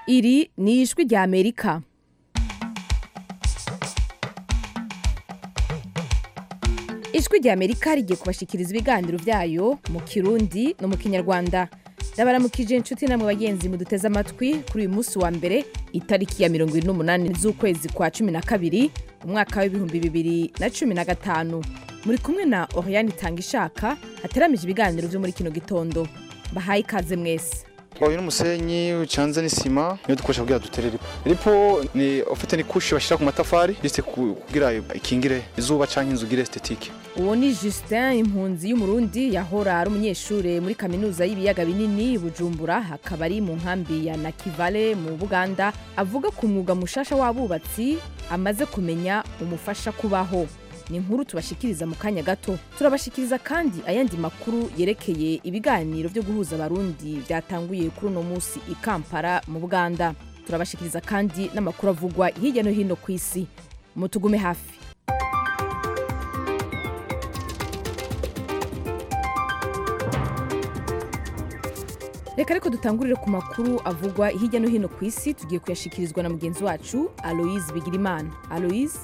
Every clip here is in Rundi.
iri ni ijwi rya amerika ijwi rya amerika rigiye kubashikiriza ibiganiro byayo mu kirundi no mu kinyarwanda ndabaramukije inshuti namwe bagenzi muduteze amatwi kuri uyu munsi wa mbere itariki ya mirongo irindwi n'umunani z'ukwezi kwa cumi na kabiri umwaka w'ibihumbi bibiri na cumi na gatanu muri kumwe na oriyani itanga ishaka hateramije ibiganiro byo muri kino gitondo bahaye ikaze mwese Uyu n'umusenyi ucanze n'isima niyo dukoresha kugira dutere ripo. Ripo ni ufite ni kushi bashira ku matafari juste kugira ikingire izuba canke inzu gire esthetique. uwo ni justin impunzi y'umurundi yahora ari umunyeshure muri kaminuza y'ibiyaga binini bujumbura hakaba ari mu nkambi ya nakivale mu buganda avuga ku mwuga mushasha w'abubatsi amaze kumenya umufasha kubaho ni inkuru tubashikiriza mu kanya gato turabashikiriza kandi ayandi makuru yerekeye ibiganiro byo guhuza abarundi byatanguye kuri uno munsi i kampala mu buganda turabashikiriza kandi n'amakuru avugwa hirya no hino ku isi mutugume hafi reka ariko dutangurire ku makuru avugwa hirya no hino ku isi tugiye kuyashikirizwa na mugenzi wacu aloise bigirimana aloise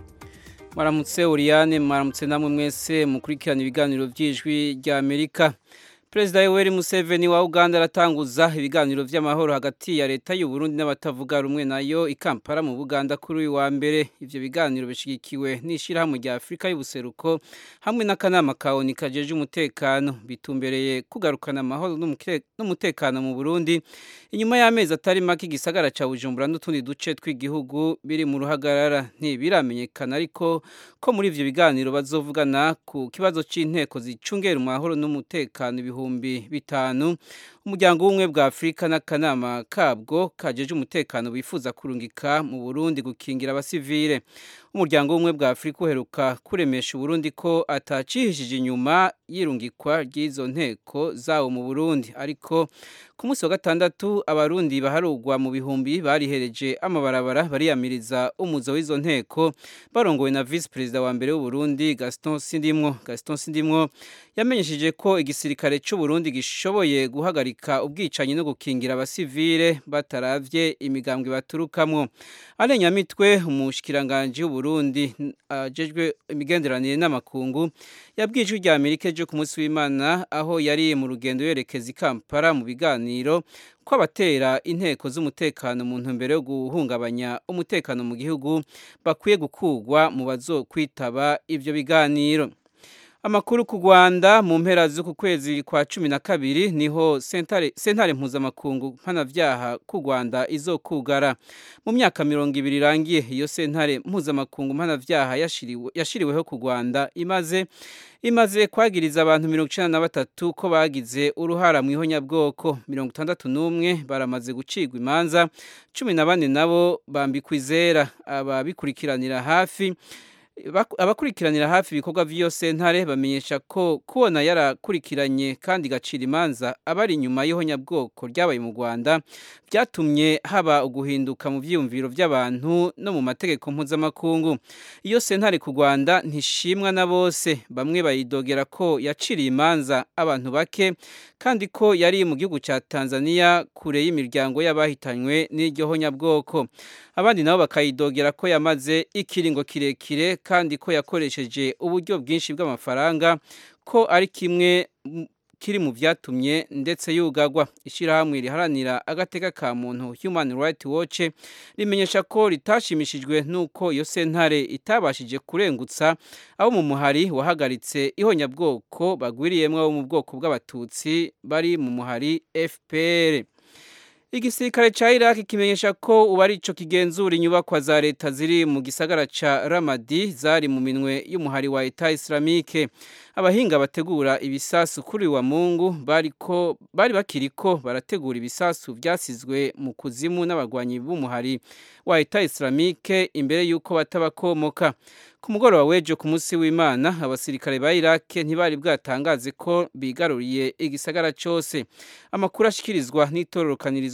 mwaramutse Oriane mwaramutse namwe mwese mukurikirana ibiganiro by'ijwi rya Amerika Perezida Yoweri Museveni wa Uganda aratanguza ibiganiro vy'amahoro hagati ya leta y'u Burundi n'abatavuga rumwe nayo ikampara mu Buganda kuri uyu wa mbere ivyo biganiro bishigikiwe n'ishirahamwe rya Afrika y'ubuseruko hamwe n'akanama ka ONU kajeje umutekano bitumbereye kugarukana amahoro n'umutekano mu Burundi inyuma y'amezi atari make igisagara ca Bujumbura n'utundi duce tw'igihugu biri mu ruhagarara ntibiramenyekana ariko ko muri ivyo biganiro bazovugana ku kibazo c'inteko zicungera amahoro n'umutekano ibihumbi bitanu umuryango w'ubumwe bwa afurika n'akanama kabwo kajeje umutekano bifuza kurungika mu burundi gukingira abasivile umuryango w'ubumwe bwa afurika uheruka kuremesha uburundi ko atacihishije inyuma y'irungikwa ry'izo nteko zawo mu burundi ariko ku munsi wa gatandatu abarundi baharugwa mu bihumbi barihereje amabarabara bariyamiriza umuzo w'izo nteko barongowe na visi perezida wa mbere w'uburundi gaston sindimwo gaston sindimwo yamenyesheje ko igisirikare c'uburundi gishoboye guhagarika ubwicanyi no gukingira abasivile bataravye imigambwe baturukamwo arenyamitwe umushikiranganji w'uburundi ajejwe imigenderanire n'amakungu yabwiye ijwi rya amerika ejo ku munsi w'imana aho yari mu rugendo yerekeza i kampala mu biganiro ko abatera inteko z'umutekano mu ntumbero yo guhungabanya umutekano mu gihugu bakwiye gukugwa mu bazokwitaba ivyo biganiro amakuru ku rwanda mu mpera z'uku kwezi kwa cumi na kabiri niho sentare, sentare mpuzamakungu mpanavyaha ku rwanda izokugara mu myaka mirongo ibiri irangiye iyo sentare mpuzamakungu mpanavyaha yashiriweho ku rwanda imaze imaze kwagiriza abantu mirongo icenda na batatu ko bagize uruhara mu ihonyabwoko mirongo itandatu n'umwe baramaze gucigwa imanza cumi na bane nabo bambikwa izera ababikurikiranira hafi abakurikiranira hafi ibikorwa vy'iyo sentare bamenyesha ko kubona yarakurikiranye kandi igacira imanza abari inyuma y'ihonyabwoko ryabaye mu rwanda byatumye haba uguhinduka mu vyiyumviro vy'abantu no mu mategeko mpuzamakungu iyo sentare ku rwanda ntishimwa na bose bamwe bayidogera ko yaciriye imanza abantu bake kandi ko yari mu gihugu ca tanzania kure y'imiryango y'abahitanywe n'iryo honyabwoko abandi nabo bakayidogera ko yamaze ikiringo kirekire kandi ko yakoresheje uburyo bwinshi bw'amafaranga ko ari kimwe kiri mu byatumye ndetse yugagwa ishyirahamwe riharanira agateka ka muntu human rights watch rimenyesha ko ritashimishijwe n'uko iyo sentare itabashije kurengutsa abo mu muhari wahagaritse ihonyabwoko bagwiriyemo abo mu bwoko bw'abatutsi bari mu muhari fpr igisirikare ca Iraq kimenyesha ko ubu ari ico kigenzura inyubakwa za leta ziri mu gisagara ca Ramadi zari mu minwe y'umuhari wa Eta Islamique abahinga bategura ibisasu kuri wa Mungu bariko bari bakiriko barategura ibisasu vyasizwe mu kuzimu n'abagwanyi b'umuhari wa Eta Islamique imbere yuko batabakomoka ku mugoroba w'ejo ku munsi w'imana abasirikare ba Iraq ntibari bwatangaze ko bigaruriye igisagara cyose amakuru ashikirizwa n'itororokanirizo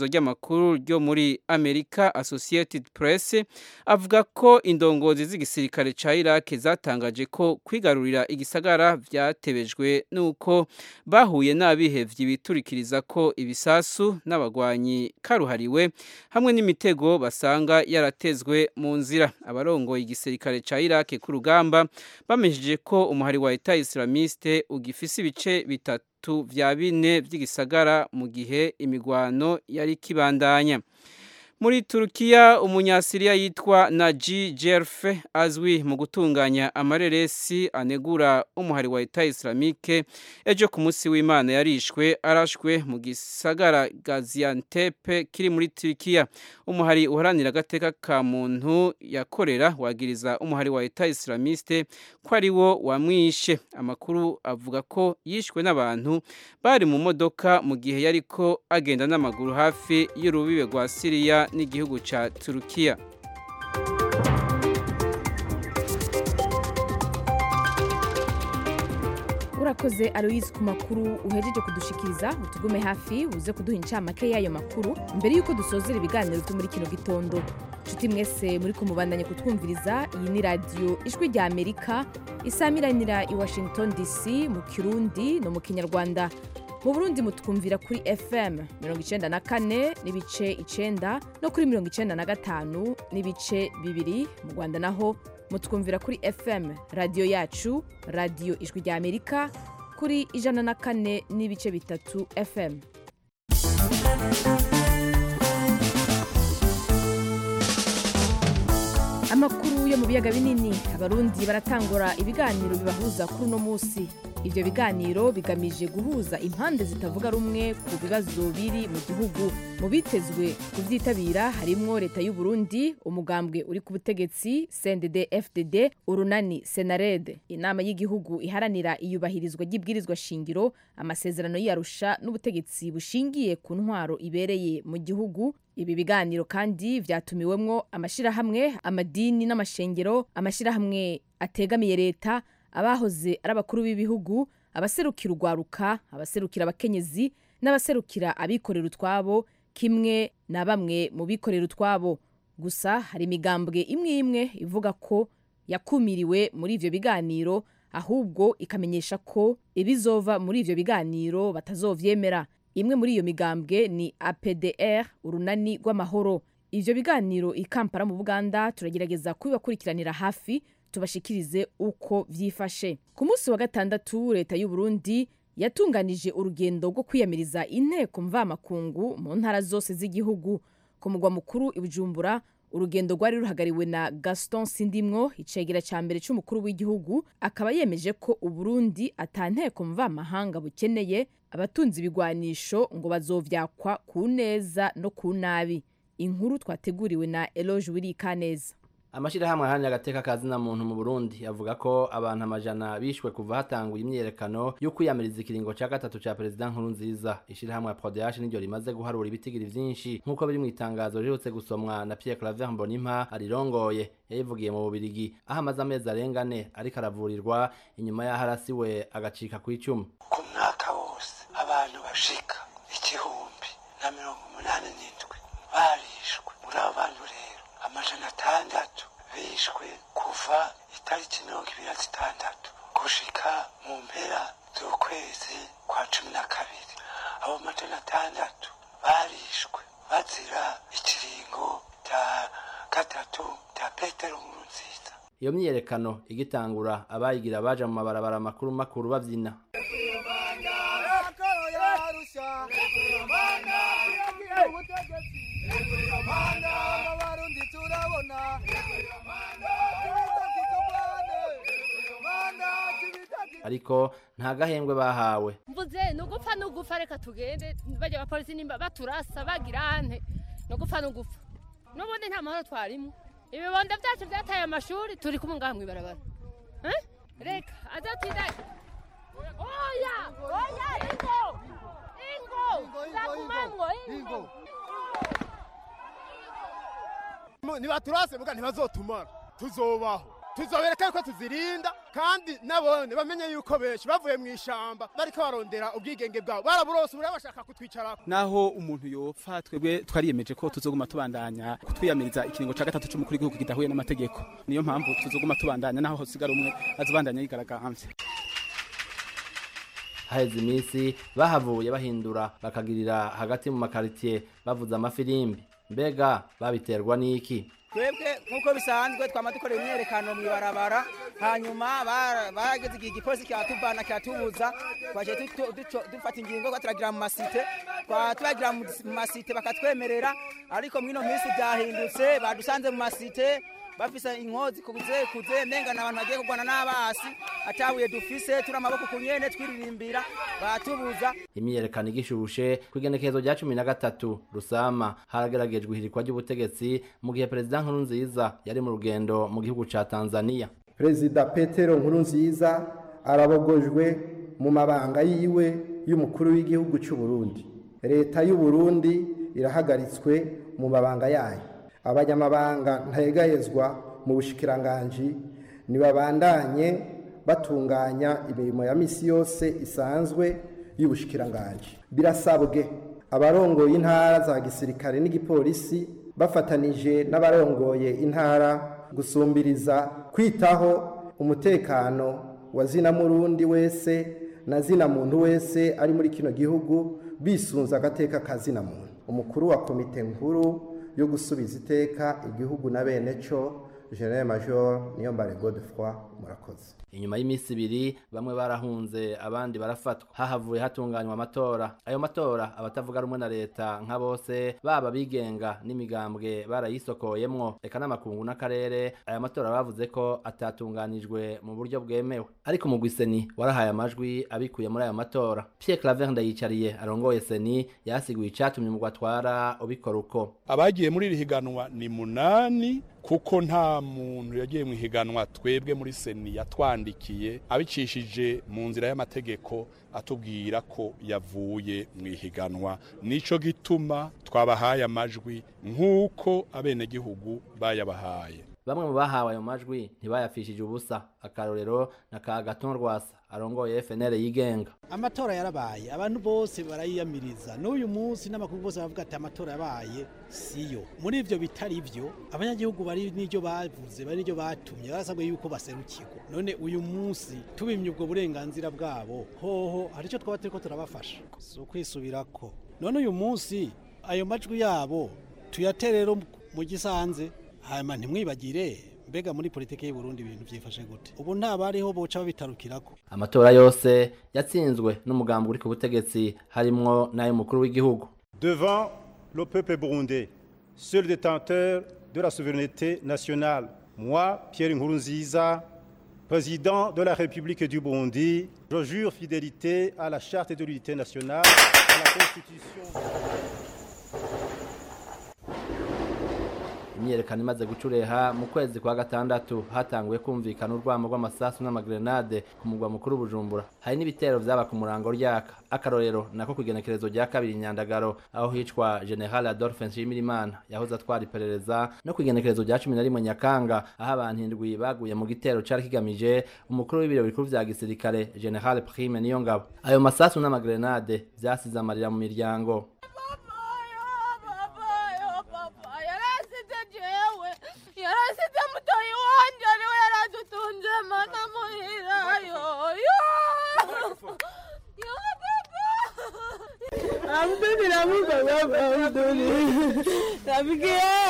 itorokanizo ry'amakuru ryo muri amerika associated press avuga ko indongozi z'igisirikare ca iraq zatangaje ko kwigarurira igisagara vyatebejwe n'uko bahuye n'abihevyi biturikiriza ko ibisasu n'abagwanyi karuhariwe hamwe n'imitego basanga yaratezwe mu nzira abarongoye igisirikare ca iraq ku rugamba bamesheje ko umuhari wa eta islamiste ugifise ibice bitatu vya bine vy'igisagara mu gihe imigwano yari kibandanya muri Turukiya umunyasiriya yitwa Naji Jerfe azwi mu gutunganya amareresi anegura umuhari wa Eta Islamique ejo ku munsi w'Imana yarishwe arashwe mu gisagara Gaziantep kiri muri Turukiya umuhari uharanira agateka ka muntu yakorera wagiriza umuhari wa Eta Islamiste ko ari wo wamwishe amakuru avuga ko yishwe n'abantu bari mu modoka mu gihe yariko agenda n'amaguru hafi y'urubibe rwa Siriya n'igihugu ca Turukiya urakoze aloyizi ku makuru uhejeje kudushikiriza utugume hafi uze kuduha incamake y'ayo makuru mbere y'uko dusozera ibiganiro byo muri kino gitondo nshuti mwese muri kumubandanya kutwumviriza iyi ni radiyo ijwi rya amerika isamiranira i washington dc mu kirundi no mu kinyarwanda mu burundi mutwumvira kuri fm mirongo icenda na kane n'ibice icenda no kuri mirongo icenda na gatanu n'ibice bibiri mu rwanda naho mutwumvira kuri fm radiyo yacu radiyo ijwi rya amerika kuri ijana na kane n'ibice bitatu fm amakuru yo mu biyaga binini abarundi baratangura ibiganiro bibahuza kuri uno munsi ivyo biganiro bigamije guhuza impande zitavuga rumwe ku bibazo biri mu gihugu mu bitezwe kuvyitabira harimwo leta y'u Burundi umugambwe uri ku butegetsi CNDD FDD urunani Senared inama y'igihugu iharanira iyubahirizwa ry'ibwirizwa shingiro amasezerano y'Arusha n'ubutegetsi bushingiye ku ntwaro ibereye mu gihugu ibi biganiro kandi vyatumiwemwo amashirahamwe amadini n'amashengero amashirahamwe ategamiye leta abahoze ari abakuru b'ibihugu abaserukira urwaruka abaserukira abakenyezi n'abaserukira abikorera utwabo kimwe na bamwe mu bikorera utwabo gusa hari imigambwe imwe imwe ivuga ko yakumiriwe muri ivyo biganiro ahubwo ikamenyesha ko ibizova muri ivyo biganiro batazovyemera imwe muri iyo migambwe ni apdr urunani rw'amahoro ivyo biganiro i kampala mu buganda turagerageza kubibakurikiranira hafi tubashikirize uko vyifashe ku munsi wa gatandatu leta y'u Burundi yatunganije urugendo rwo kwiyamiriza inteko mvamakungu mu ntara zose z'igihugu ku mugwa mukuru i Bujumbura urugendo rwari ruhagariwe na Gaston Sindimwo icegera ca mbere c'umukuru w'igihugu akaba yemeje ko Uburundi ata nteko mvamahanga bukeneye abatunzi ibigwanisho ngo bazovyakwa ku neza no ku nabi inkuru twateguriwe na Eloge Wirikaneza amashirahamwe aharanira agateka kazina muntu mu Burundi avuga ko abantu amajana bishwe kuva hatanguye imyerekano yo kwiyamiriza ikiringo ca gatatu ca perezida nkuru nziza ishirahamwe ya Prodeash niryo rimaze guharura ibitigiri vyinshi nk'uko biri mu itangazo riherutse gusomwa na Pierre Claver Mbonimpa arirongoye yayivugiye mu Bubirigi aho amaze amezi arenga ane ariko aravurirwa inyuma y'aho arasiwe agacika kw'icumi ku mwaka wose abantu bashika igihumbi na mirongo umunani n'indwi barishwe muri abo bantu rero amajana atandatu bishwe kuva itariki mirongo ibiri na zitandatu gushika mu mpera z'ukwezi kwa cumi na kabiri abo majana atandatu barishwe bazira ikiringo cya gatatu cya petero nkuru nziza iyo myiyerekano igitangura abayigira baja mu mabarabara makuru makuru bavyina ariko nta gahembwe bahawe mvuze nugupfa nugupfa reka tugende bajya abapolisi nimba baturasa bagira ante nugupfa nugupfa n'ubundi nta mahoro twarimo ibibondo byacu byataye amashuri turi kumwe ngaha mw'ibarabara Eh? reka azatinda oya oya ingo ingo zakumamwo ingo nibaturase muga ntibazotumara tuzobaho tuzobereka yuko tuzirinda kandi nabone bamenye yuko benshi bavuye mu ishamba bariko barondera ubwigenge bwabo baraburose ubu bashaka kutwicarako naho umuntu yopfa twebwe twariyemeje ko tuzoguma tubandanya kutwiyamiriza ikiringo ca gatatu c'umukuru w'igihugu kidahuye n'amategeko niyo mpamvu tuzoguma tubandanya naho hosigara umwe azobandanya yigaragambye haheze iminsi bahavuye bahindura bakagirira hagati mu makaritiye bavuza amafirimbi mbega babiterwa n'iki twebwe nk'uko bisanzwe twama dukorera imyerekano mw'ibarabara hanyuma barageze igihe igipolisi kiratuvana kiratubuza twaje dufata ingingo ko turagira mu masite turagira mu masite bakatwemerera ariko mw'ino minsi byahindutse badusanze mu masite bafise inkozi kuze kuze menga n'abantu bagiye kurwana n'abasi atabuye dufise turi amaboko ku nyene twiririmbira batubuza imyiyerekano igishushe ku igenekerezo rya cumi na gatatu rusama harageragejwe ihirikwa ry'ubutegetsi mu gihe perezida nkurunziza yari mu rugendo mu gihugu ca tanzania perezida petero nkurunziza arabogojwe mu mabanga yiwe y'umukuru w'igihugu cy'u Burundi leta y'u Burundi irahagaritswe mu mabanga yayo abanyamabanga ntayegayezwa mu bushikiranganji ntibabandanye batunganya imirimo ya misi yose isanzwe y'ubushikiranganji birasabwe abarongoye intara za gisirikare n'igipolisi bafatanije n'abarongoye intara gusumbiriza kwitaho umutekano wa zina murundi wese na zina muntu wese ari muri kino gihugu bisunze agateka ka zina muntu umukuru wa komite nkuru yo gusubiza iteka igihugu na bene cyo general major niyombare godefroy murakoze inyuma y'iminsi ibiri bamwe barahunze abandi barafatwa hahavuye hatunganywa amatora ayo matora abatavuga rumwe na leta nka bose baba bigenga n'imigambwe barayisokoyemwo reka n'amakungu n'akarere aya matora bavuze ko atatunganijwe mu buryo bwemewe ariko umugwi seni warahaye amajwi abikuye muri ayo matora pierre claver ndayicariye arongoye seni yasiguye icatumye umugwi atwara ubikora uko abagiye muri iri higanwa ni munani kuko nta muntu yagiye mu ihiganwa twebwe muri seni yatwandikiye abicishije mu nzira y'amategeko atubwira ko yavuye mu ihiganwa nico gituma twabahaye amajwi nk'uko abenegihugu bayabahaye bamwe mu bahawe ayo majwi ntibayafishije ubusa akarorero na ka gaton rwasa arongoye FNL yigenga amatora yarabaye abantu bose barayiyamiriza n'uyu munsi n'amakuru bose bavuga ati amatora yabaye siyo muri ivyo bitari ivyo abanyagihugu bari n'iryo bavuze bari n'iryo batumye barasabwe yuko baserukirwa none uyu munsi tubimye ubwo burenganzira bwabo hoho hari icyo twaba turiko turabafasha si ukwisubirako none uyu munsi ayo majwi yabo tuyaterero mu gisanze hanyuma ntimwibagire mbega muri politiki y'u Burundi ibintu byifashe gute ubu nta bariho boca babitarukirako amatora yose yatsinzwe n'umugambi uri ku butegetsi harimwo n'ay'umukuru w'igihugu devant le peuple burundais seul détenteur de la souveraineté nationale moi Pierre Nkurunziza président de la République du Burundi je jure fidélité à la charte de l'unité nationale à la constitution imyerekano imaze gucureha mu kwezi kwa gatandatu hatanguye kumvikana urwamo rw'amasasu n'amagrenade ku mugwa mukuru bujumbura hari n'ibitero vyaba ku murango ryaka akarorero nako kugenekerezo rya kabiri nyandagaro aho hicwa general adolphe nshimirimana yahoze atwara iperereza no kugenekerezo rya cumi na rimwe nyakanga aho abantu indwi baguye mu gitero cari kigamije umukuru w'ibiro bikuru vya gisirikare general prime niyo ngabo ayo masasu n'amagrenade vyasize amarira mu miryango yarasize mutoyi wanje ariwe yaradutunze mana muhira yoyo Abdul namuka baba Abdul Rafiki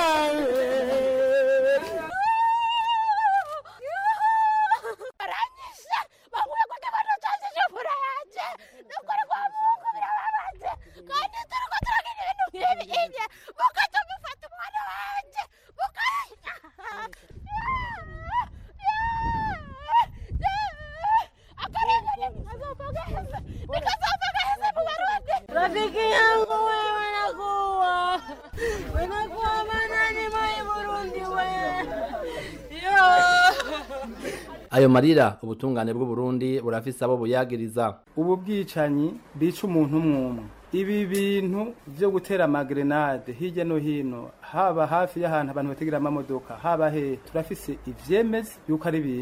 aranyishe bavuye ko ndabona cyazije fura yanje nukuri kwa Mungu birababaje kandi turiko turagira ibintu nk'ibi mukajya mufata umwana wanje mukajya Rafiki yangu wewe nakuwa Unakuwa manani mai Burundi wewe Yo ayo marira ubutungane bw'u Burundi burafise abo buyagiriza ubu bwicanyi bica umuntu umwe ibi bintu byo gutera amagrenade hirya no hino haba hafi y'ahantu abantu bategera amamodoka haba he turafise ivyemeza yuko ari ibintu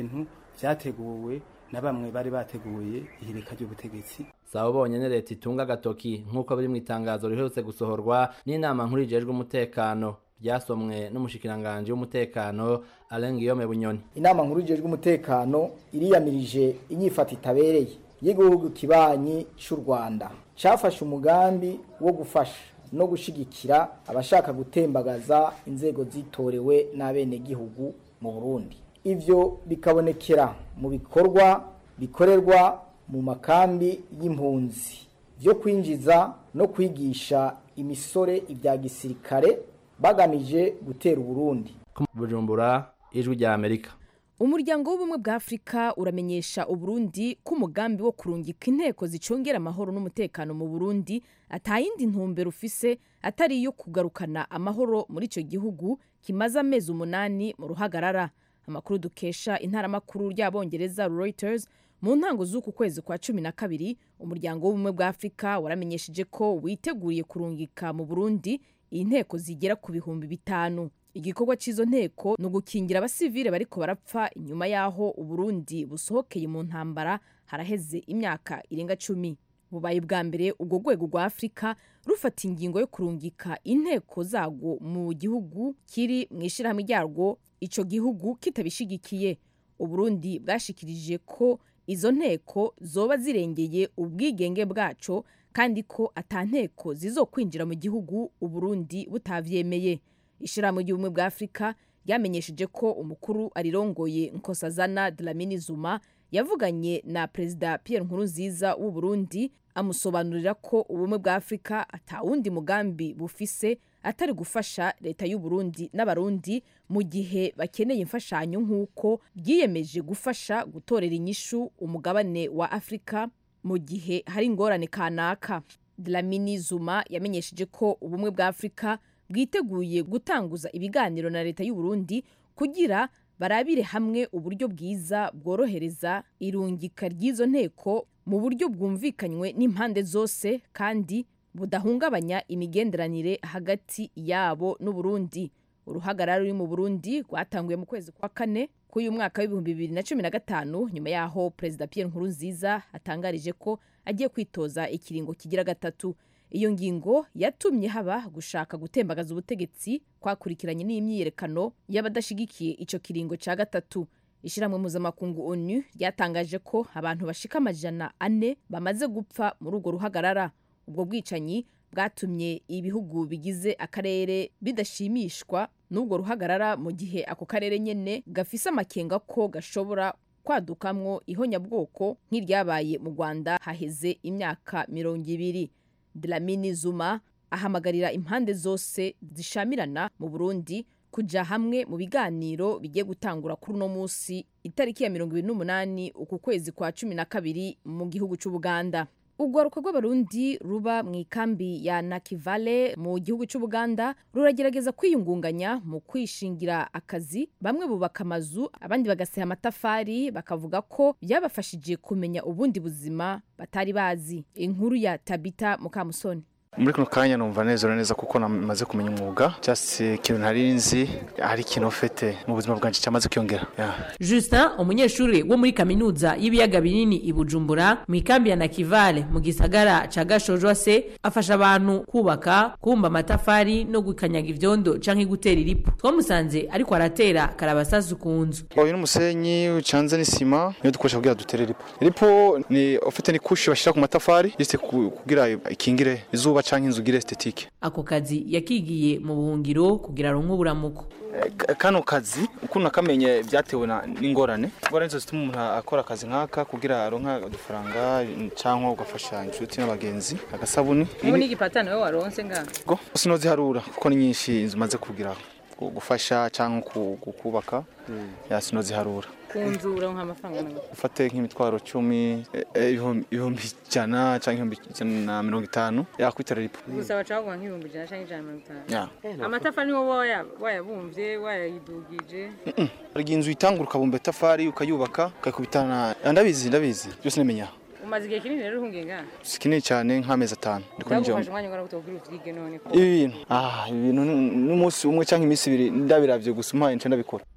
vyateguwe na bamwe bari bateguye ihirika ry'ubutegetsi saba bonyene leta itunga agatoki nk'uko biri mu itangazo riherutse gusohorwa n'inama nkuru ijejwe umutekano ryasomwe n'umushikiranganji w'umutekano Alain Guillaume Bunyoni inama nkuru ijejwe umutekano iriyamirije inyifata itabereye y'igihugu kibanyi cy'u Rwanda cafashe umugambi wo gufasha no gushigikira abashaka gutembagaza inzego zitorewe n'abenegihugu mu Burundi ivyo bikabonekera mu bikorwa bikorerwa mu makambi y'impunzi byo kwinjiza no kwigisha imisore ibya gisirikare bagamije gutera Uburundi Bujumbura ijwi rya Amerika umuryango w'ubumwe bwa afurika uramenyesha uburundi ko umugambi wo kurungika inteko zicungera amahoro n'umutekano mu burundi atayindi ntumbero ufise atari iyo kugarukana amahoro muri icyo gihugu kimaze amezi umunani mu ruhagarara amakuru dukesha intaramakuru ry'abongereza reuters mu ntango z'uku kwezi kwa cumi na kabiri umuryango w'ubumwe bwa afurika waramenyesheje ko witeguriye kurungika mu burundi inteko zigera ku bihumbi bitanu igikorwa cy'izo nteko ni ugukingira abasivile bariko barapfa inyuma y'aho uburundi busohokeye mu ntambara haraheze imyaka irenga cumi bubaye bwa mbere ubwo rwego rwa afurika rufata ingingo yo kurungika inteko zarwo mu gihugu kiri mu ishyirahamwe ryarwo icyo gihugu kitabishigikiye uburundi bwashikirije ko izo nteko zoba zirengeye ubwigenge bwaco kandi ko ata nteko zizokwinjira mu gihugu uburundi butavyemeye ishyirahamwe ry'ubumwe bwa afurika ryamenyesheje ko umukuru arirongoye nkosazana dlamini zuma yavuganye na perezida pierre nkurunziza w'u burundi amusobanurira ko ubumwe bwa afurika atawundi mugambi bufise atari gufasha leta y'u Burundi n'abarundi mu gihe bakeneye imfashanyo nk'uko byiyemeje gufasha gutorera inyishu umugabane wa afurika mu gihe hari ingorane kanaka dlamini zuma yamenyesheje ko ubumwe bwa afurika bwiteguye gutanguza ibiganiro na leta y'u Burundi kugira barabire hamwe uburyo bwiza bworohereza irungika ry'izo nteko mu buryo bwumvikanywe n'impande zose kandi budahungabanya imigenderanire hagati yabo n'uburundi uruhagarara ruri mu burundi rwatanguye mu kwezi kwa kane k'uyu mwaka w'ibihumbi bibiri na cumi na gatanu nyuma y'aho perezida pierre nkurunziza atangarije ko agiye kwitoza ikiringo kigira gatatu iyo ngingo yatumye haba gushaka gutembagaza ubutegetsi kwakurikiranye n'imyiyerekano y'abadashigikiye icyo kiringo cya gatatu ishyirahamwe mpuzamakungu onu ryatangaje ko abantu bashika amajana ane bamaze gupfa muri urwo ruhagarara ubwo bwicanyi bwatumye ibihugu bigize akarere bidashimishwa n'ubwo ruhagarara mu gihe ako karere nyene gafise amakenga ko gashobora kwadukamwo ihonyabwoko nk'iryabaye mu rwanda haheze imyaka mirongo ibiri dlamini zuma ahamagarira impande zose zishamirana mu burundi kuja hamwe mu biganiro bigiye gutangura kuri uno munsi itariki ya mirongo ibiri n'umunani uku kwezi kwa cumi na kabiri mu gihugu c'ubuganda urwaruka rw'abarundi ruba mu ikambi ya nakivale mu gihugu cy'ubuganda ruragerageza kwiyungunganya mu kwishingira akazi bamwe bubaka amazu abandi bagaseha amatafari bakavuga ko byabafashije kumenya ubundi buzima batari bazi inkuru ya tabita mukamusoni muri kano kanya numva nezera neza kuko namaze kumenya umwuga just ikintu ntari nzi hari ikintu ufite mu buzima bwanjye cyamaze kwiyongera yeah. Justin umunyeshuri wo muri kaminuza y'ibiyaga binini i Bujumbura mu ikambi ya Nakivale mu gisagara ca Gashojwa se afasha abantu kubaka kumba amatafari no gukanyaga ivyondo canke gutera iripu twamusanze ariko aratera karabasasu ku nzu uyu n'umusenyi ucanze n'isima niyo dukoresha kugira dutere iripo iripo ni ufite ni kushi bashira ku matafari juste kugira ikingire izuba canke inzu gira estetike ako kazi yakigiye mu buhungiro kugira aronke uburamuko kano kazi ukuntu nakamenye byatewe n'ingorane ingorane zose zituma umuntu akora akazi nk'aka kugira aronka udufaranga cyangwa ugafasha inshuti n'abagenzi agasabuni ubu ni igipatano we waronse ngaha go sinoziharura kuko ni nyinshi inzu maze kugira gufasha cyangwa kubaka sinoziharura ku nzu uronka amafaranga nawe ufate nk'imitwaro cumi ibihumbi ijana cyangwa ibihumbi ijana na mirongo itanu yakwitara ripo gusa bacaguha nk'ibihumbi ijana cyangwa ijana na mirongo itanu amatafari niwo wayabumbye wayayidugije hari igihe inzu itangura ukabumba itafari ukayubaka ukayikubitana ndabizi ndabizi byose nemenya umaze igihe kinini rero uhungiye ngaha si kinini cyane nk'amezi atanu ndagufasha umwanya ungana gute kugira uvyige none ibi bintu ah ibi bintu n'umunsi umwe cyangwa iminsi ibiri ndabiravye gusa umpaye nce ndabikora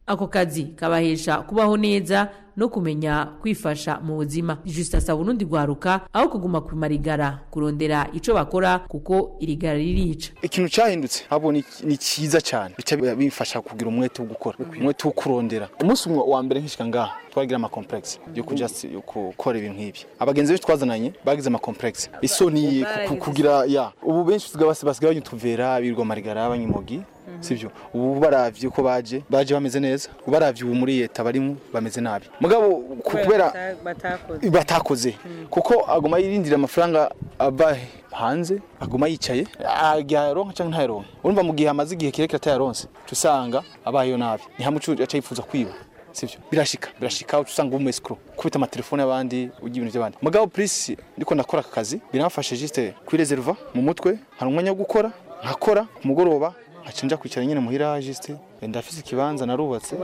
ako kazi kabahesha kubaho neza no kumenya kwifasha mu buzima juste asaba urundi rwaruka aho kuguma ku marigara kurondera ico bakora kuko irigara ririca ikintu cyahindutse abo ni ni cyiza cyane bica bifasha kugira umwete wo gukora umwete wo kurondera umunsi umwe wa mbere nkishika ngaha twagira ama complex yo kuja yo gukora ibintu nk'ibi abagenzi benshi twazananye bagize ama complex isoni ku- kugira ya ubu benshi tusigaye basi basigaye banyutuvera birwa marigara abanyimogi sivyo ubu baravye uko baje baje bameze neza baravye ubu muri leta barimo bameze nabi mugabo ku- kubera batakoze kuko aguma yirindira amafaranga ava hanze aguma yicaye agiharonka cyangwa ntayaronka urumva mu gihe amaze igihe kirekire atayaronse tusanga abayeho nabi ni hamwe ucu aca yifuza kwiba sivyo birashika birashika uca usanga umu escrow kubita amatelefone y'abandi ugira ibintu by'abandi mugabo plus ndiko ndakora aka kazi biramfashe juste kwireserva mu mutwe hari umwanya wo gukora nkakora ku mugoroba nkaca nja kwicara nyine muhira juste ndafise ikibanza narubatse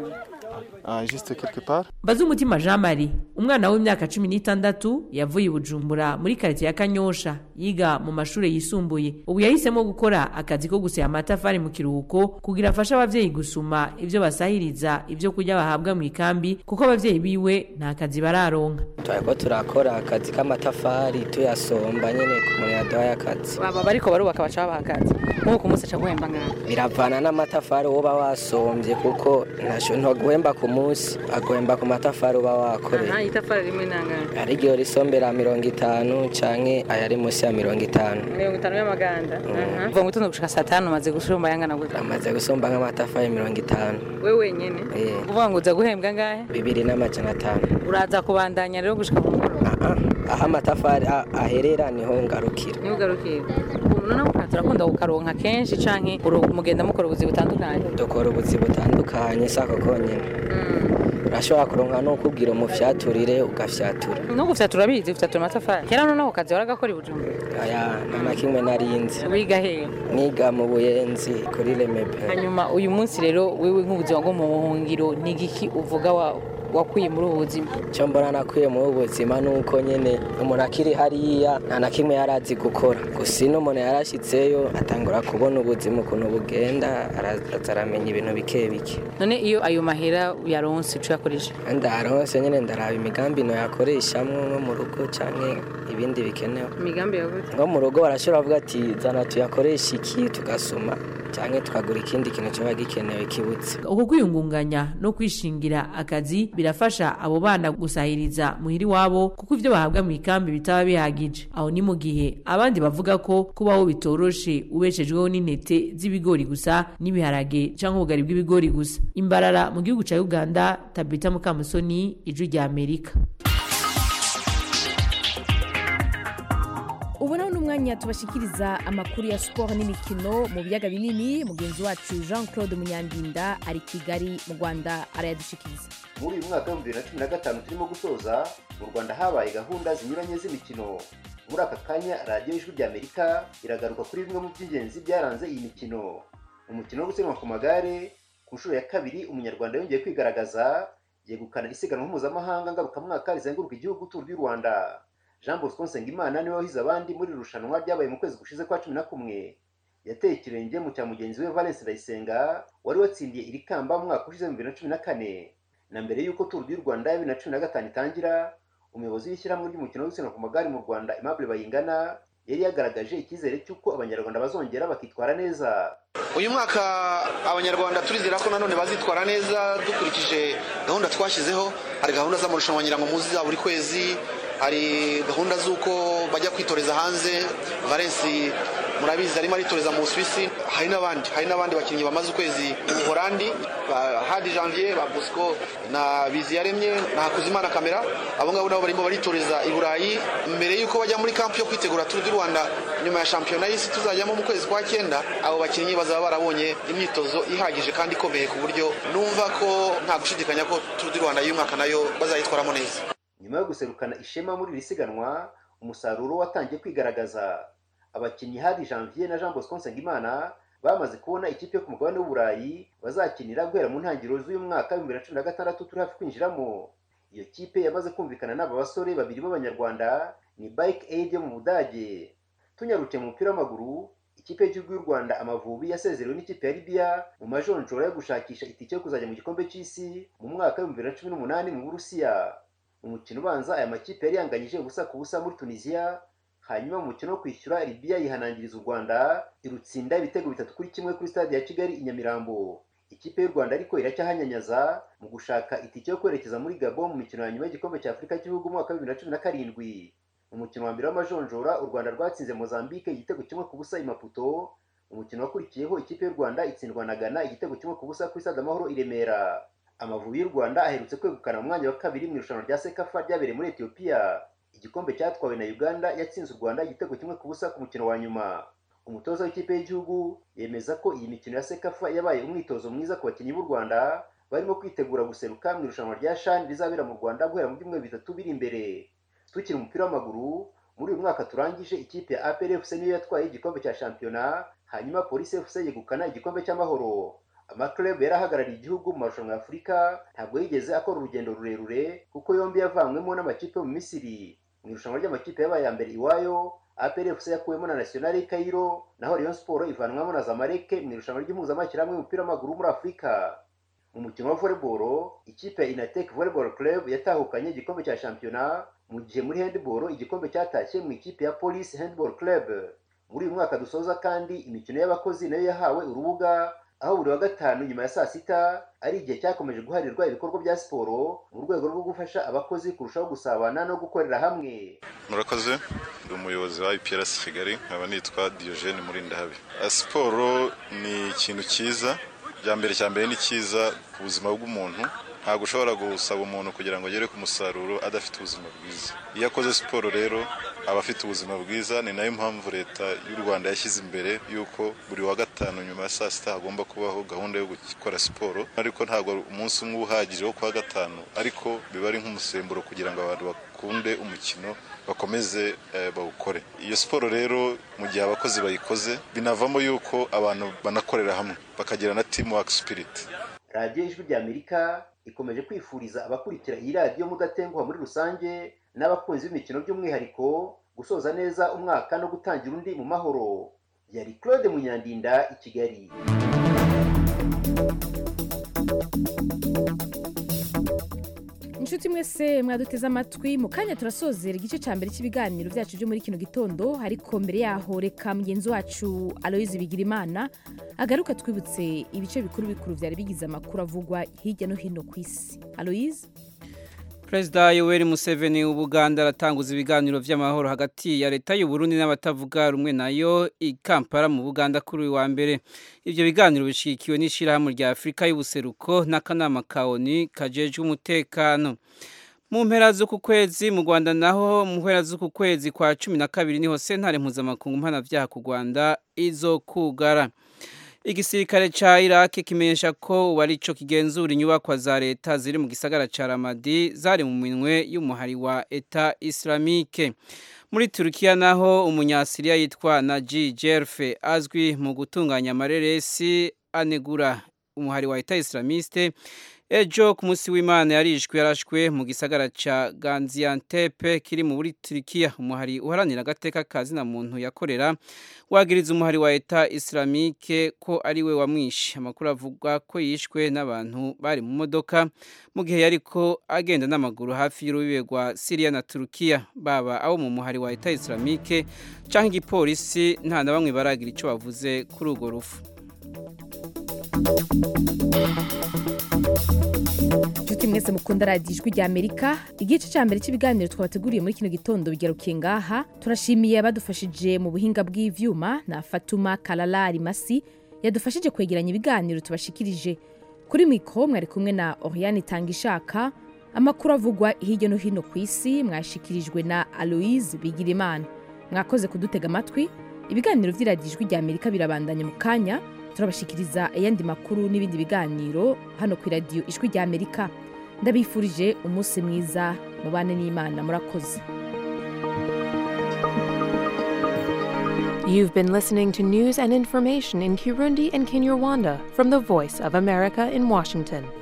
ah, juste quelque part Bazumutima Jean Marie umwana w'imyaka cumi n'itandatu yavuye i Bujumbura muri karitsiye ya Kanyosha yiga mu mashuri yisumbuye ubu yahisemo gukora akazi ko gusya amatafari mu kiruhuko kugira afashe abavyeyi gusuma ivyo basahiriza ivyo kurya bahabwa mu ikambi kuko abavyeyi biwe nta kazi bararonka turiko turakora akazi k'amatafari tuyasomba nyene ku muntu yaduhaye akazi baba bariko barubaka baca babaha akazi nk'uko ku munsi aca guhemba ngaho biravana n'amatafari woba wasombye kuko ntasho ntaguhemba ku munsi aguhemba ku matafari uba wakoreye aha itafari rimwe nangana hari igihe risombera mirongo itanu canke ayari munsi ya mirongo itanu mirongo itanu y'amaganda aha uva mu gitondo gushika saa tanu umaze gushumba yangana gute amaze gusomba nk'amatafari mirongo itanu we wenyene Eh. uvuga ngo uza guhembwa ngahe bibiri n'amajana atanu uraza kubandanya rero gushika mu mugoroba aho amatafari a- aherera niho ngarukira niho ugarukira ubu noneho mukaza turakunda kukaronka kenshi canke uro- mugenda mukora ubuzi butandukanye dukora ubuzi butandukanye sako konyene urashobora kuronka no kubwira umufyaturire ugafyatura no gufyatura bizi gufyatura amatafari kera noneho ako kazi waragakora i bujumbura aya nta kimwe narinzi wiga hehe niga mu buyenzi kuri remepe hanyuma uyu munsi rero wewe nk'ubuzima bwo mu buhungiro ni igiki uvuga wa wakuye muri ubu buzima icyo mbona nakwiye muri ubu buzima ni uko nyine umuntu akiri hariya nta na kimwe yari azi gukora gusa ino umuntu yarashyitseyo atangura kubona ubuzima ukuntu bugenda araza aramenya ibintu bike bike none iyo ayo mahera uyaronse uca uyakoresha ndaronse nyine ndaraba imigambi noyakoreshamo nko mu rugo cyangwa ibindi bikenewe imigambi yawe nko mu rugo barashobora kuvuga ati zana tuyakoreshe iki tugasoma cyangwa tukagura ikindi kintu kiba gikenewe kibutse uku kwiyungunganya no kwishingira akazi birafasha abo bana gusahiriza muhiri wabo kuko ivyo bahabwa mu ikambi bitaba bihagije aho ni mu gihe abandi bavuga ko kubaho bitoroshe ubeshejweho n'intete z'ibigori gusa n'ibiharage canke ubugari bw'ibigori gusa imbarara mu gihugu ca uganda tabita mukamusoni ijwi rya amerika ubu naho ni umwanya tubashikiriza amakuru ya siporo n'imikino mu biyaga binini mugenzi wacu jean claude munyandinda ari kigali mu rwanda arayadushikiriza muri uyu mwaka w'ibihumbi bibiri na cumi na gatanu turimo gusoza mu rwanda habaye gahunda zinyuranye z'imikino muri aka kanya radiyo y'ijwi ry'amerika iragaruka kuri bimwe mu by'ingenzi byaranze iyi mikino umukino wo gusiganwa ku magare ku nshuro ya kabiri umunyarwanda yongeye kwigaragaza yegukana isiganwa mpuzamahanga ngarukamwaka rizenguruka igihugu turu ry'u rwanda jean bosco nsengimana niwe wahize abandi muri iri rushanwa ryabaye mu kwezi gushize kwa cumi na kumwe yateye ikirenge mu cya mugenzi we valence ndayisenga wari watsindiye iri kamba mu mwaka ushize mu bibiri na cumi na kane na mbere y'uko turu y'u rwanda ya bibiri na cumi na gatanu itangira umuyobozi w'ishyirahamwe ry'umukino wo gusiganwa ku magare mu rwanda aimable bayingana yari yagaragaje icyizere cy'uko abanyarwanda bazongera bakitwara neza uyu mwaka abanyarwanda turizera ko nanone bazitwara neza dukurikije gahunda twashyizeho hari gahunda z'amarushanwa nyirangomuzi za buri kwezi hari gahunda z'uko bajya kwitoreza hanze valensi murabizi arimo aritoreza mu busuwisi hari n'abandi hari n'abandi bakinnyi bamaze ukwezi mu buhorandi ba hadi janvier ba bosco na biziyaremye na hakuzimana kamera abo ngabo nabo barimo baritoreza i burayi mbere y'uko bajya muri kampu yo kwitegura turu du rwanda nyuma ya shampiyona y'isi tuzajyamo mu kwezi kwa cyenda abo bakinnyi bazaba barabonye imyitozo ihagije kandi ikomeye ku buryo numva ko nta gushidikanya ko turu du rwanda y'uyu mwaka nayo bazayitwaramo neza nyuma yo guserukana ishema muri iri siganwa umusaruro watangiye kwigaragaza abakinnyi hadi janvier na jean bosco nsengimana bamaze kubona ikipe yo ku mugabane w'uburayi bazakinira guhera mu ntangiriro z'uyu mwaka w'ibihumbi bibiri na cumi na gatandatu turi hafi kwinjiramo iyo kipe yamaze kumvikana n'aba basore babiri b'abanyarwanda ni bike aid yo mu budage tunyarukiye mu mupira w'amaguru ikipe y'igihugu y'u rwanda amavubi yasezerewe n'ikipe ya libiya mu majonjora yo gushakisha itike yo kuzajya mu gikombe cy'isi mu mwaka w'ibihumbi bibiri na cumi n'umunani mu burusiya mu mukino ubanza aya makipe yari yanganyije ubusa ku busa muri tunisiya hanyuma mu mukino wo kwishyura libiya yihanangiriza u rwanda irutsinda ibitego bitatu kuri kimwe kuri stade ya kigali i nyamirambo ikipe y'u rwanda ariko iracyahanyanyaza mu gushaka itike yo kwerekeza muri gabo mu mikino ya nyuma y'igikombe cya afurika cy'ibihugu mu mwaka wa bibiri na cumi na karindwi mu mukino wa mbere w'amajonjora u rwanda rwatsinze mozambique igitego kimwe ku busa i maputo umukino wakurikiyeho ikipe y'u rwanda itsindwa na ghana igitego kimwe ku busa kuri stade amahoro i remera amavubi y'u rwanda aherutse kwegukana mu mwanya wa kabiri mu irushanwa rya sekafa ryabereye muri etiyopiya igikombe cyatwawe na uganda yatsinze u rwanda igitego kimwe ku busa ku mukino wa nyuma umutoza w'ikipe y'igihugu yemeza ko iyi mikino ya sekafa yabaye umwitozo mwiza ku bakinnyi b'u rwanda barimo kwitegura guseruka mu irushanwa rya shani rizabera mu rwanda guhera mu byumweru bitatu biri imbere tukiri umupira w'amaguru muri uyu mwaka turangije ikipe ya apr fc niyo yatwaye igikombe cya shampiyona hanyuma polisi fc yegukana igikombe cy'amahoro amaklub yari ahagarariye igihugu mu marushanwa ya afurika ntabwo yigeze akora urugendo rurerure kuko yombi yavanywemo n'amakipe yo mu misiri mu irushanwa ry'amakipe yabaye ya mbere iwayo APR FC yakuwemo na National Cairo naho Rayon Sport ivanwamo na Zamalek mu irushanwa ry'impuzamashyirahamwe y'umupira w'amaguru muri Afurika mu mukino wa volleyball ikipe ya Inatek Volleyball Club yatahukanye igikombe cya shampiyona mu gihe muri handball igikombe cyatashye mu ikipe ya Police Handball Club muri uyu mwaka dusoza kandi imikino y'abakozi nayo yahawe urubuga aho buri wa gatanu nyuma ya saa sita ari igihe cyakomeje guharirwa ibikorwa bya siporo mu rwego rwo gufasha abakozi kurushaho gusabana no gukorera hamwe murakoze ndi umuyobozi wa IPRS Kigali nkaba nitwa Diogene Murindahabi siporo ni ikintu cyiza bya mbere cya mbere ni cyiza ku buzima bw'umuntu ntabwo ushobora gusaba umuntu kugira ngo agere ku musaruro adafite ubuzima bwiza iyo akoze siporo rero aba afite ubuzima bwiza ni nayo mpamvu leta y'u rwanda yashyize imbere y'uko buri wa gatanu nyuma ya saa sita hagomba kubaho gahunda yo gukora siporo ariko ntabwo umunsi umwe uhagije wo kuwa gatanu ariko biba ari nk'umusemburo kugira ngo abantu bakunde umukino bakomeze bawukore iyo siporo rero mu gihe abakozi bayikoze binavamo yuko abantu banakorera hamwe bakagira na team work spirit radiyo ijwi ry'amerika ikomeje kwifuriza abakurikira iyi radiyo mudatenguha muri rusange n'abakunzi b'imikino by'umwihariko gusoza neza umwaka no gutangira undi mu mahoro yari claude munyandinda i kigali inshuti mwese mwaduteze amatwi mu kanya turasozera igice cya mbere cy'ibiganiro byacu byo muri kino gitondo ariko mbere yaho reka mugenzi wacu aloyizi bigirimana agaruka twibutse ibice bikuru bikuru byari bigize amakuru avugwa hirya no hino ku isi aloyizi perezida yoweri museveni w'ubuganda aratanguza ibiganiro by'amahoro hagati ya leta y'uburundi n'abatavuga rumwe nayo i kampala mu buganda kuri uyu wa mbere ibyo biganiro bishyigikiwe n'ishyirahamwe rya afurika y'ubuseruko n'akanama ka oni kajejwe umutekano mu mpera z'uku kwezi mu rwanda naho mu mpera z'uku kwezi kwa cumi na kabiri niho sentare mpuzamakungu mpanabyaha ku rwanda izo kugara igisirikare ca Iraq kimenyesha ko ubu arico kigenzura inyubakwa za leta ziri mu gisagara ca Ramadi zari mu minwe y'umuhari wa Eta Islamique muri Turkiya naho umunyasiriya yitwa Naji Jerfe azwi mu gutunganya amareresi anegura umuhari wa Eta Islamiste ejo ku munsi w'imana yarishwe yarashwe mu gisagara ca Gaziantep kiri mu buri Turkiya umuhari uharanira agateka kazina muntu yakorera wagiriza umuhari wa Eta Islamique ko ari we wamwishe amakuru avuga ko yishwe n'abantu bari mu modoka mu gihe yariko agenda n'amaguru hafi y'urubibe rwa Syria na Turkiya baba abo mu muhari wa Eta Islamique canke igipolisi nta na bamwe baragira ico bavuze kuri urwo rufu inshuti mwese mukunda radiyo ijwi rya amerika igice cya mbere cy'ibiganiro twabateguriye muri kino gitondo bigarukiye ngaha turashimiye abadufashije mu buhinga bw'ivyuma na fatuma kararari masi yadufashije kwegeranya ibiganiro tubashikirije kuri mikoro mwari kumwe na oriane itangishaka amakuru avugwa hirya no hino ku isi mwashikirijwe na aloise bigirimana mwakoze kudutega amatwi ibiganiro by'iradiyo ijwi rya amerika birabandanya mu kanya turabashikiriza ayandi makuru n'ibindi biganiro hano ku iradiyo ijwi rya amerika ndabifurije umunsi mwiza mubane n'imana murakoze You've been listening to news and information in Kirundi and Kinyarwanda from the Voice of America in Washington.